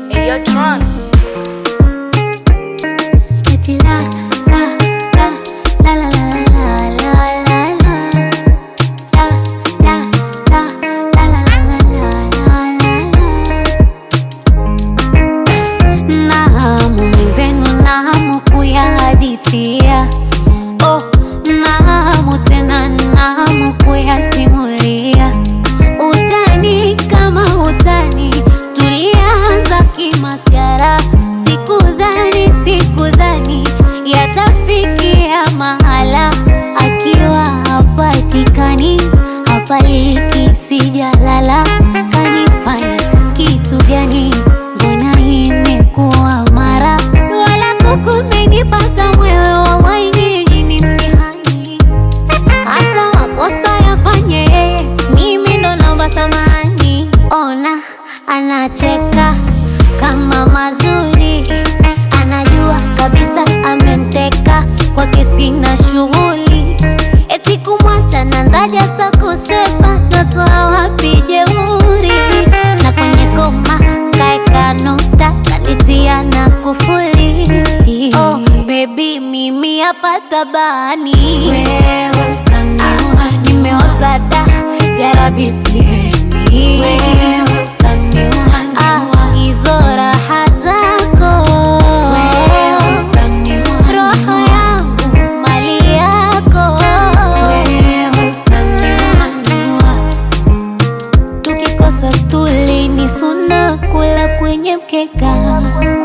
Hey, yo, Tron. Eti la la la la la la la la la la la la la la la la la la la na hamu mwenzenu na hamu kuyahadithia oh, na hamu tena na hamu kuyasimulia utani kama utani tulianza kimasyara sikudhani sikudhani yatafikia mahala akiwa hapatikani hapaliki sijalala kanifanya kitu gani mbona imekuwa mara wala kukumenipata mwewe wallahi nyinyi ni mtihani hata makosa yafanye yeye, mimi ndo naomba samani. Ona anacheka kama mazuri, anajua kabisa amemteka kwake, sina shughuli eti kumwacha nanzaja sa kusepa, natoa wapi jeuri? Na kwenye koma kaeka nukta, kanitia na kufuli. Oh, baby mimi hapa tabani wewe utaniua, nimeoza da ya rabi sihemi wewe utaniua, ah, hizo raha zako wewe utaniua, roho yangu mali yako wewe utaniua, tukikosa stuli ni suna kula kwenye mkeka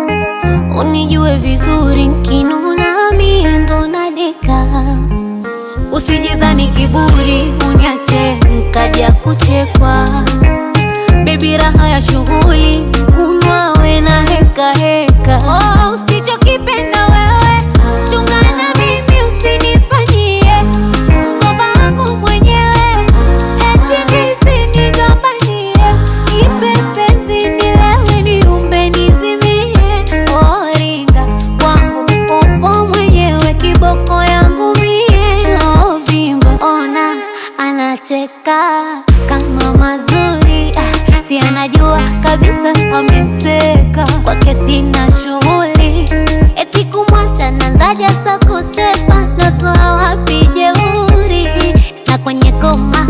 unijue vizuri nkinuna mie ndo nadeka usijidhani kiburi uniache nkaja kuchekwa bebi raha ya shughuli kunwa we na heka heka oh, usichokipenda wewe chungana mimi usinifanyie mkoba wangu mwenyewe eti nisinigombanie ipe penzi nilewe niumbe nizimie oringa kwangu upo mwenyewe kiboko yangu mie ovimba ona anacheka kama mazuri ah, si anajua kabisa amemteka kwake sina shughuli eti kumwacha nanzaja sa kusepa natoa wapi jeuri na kwenye koma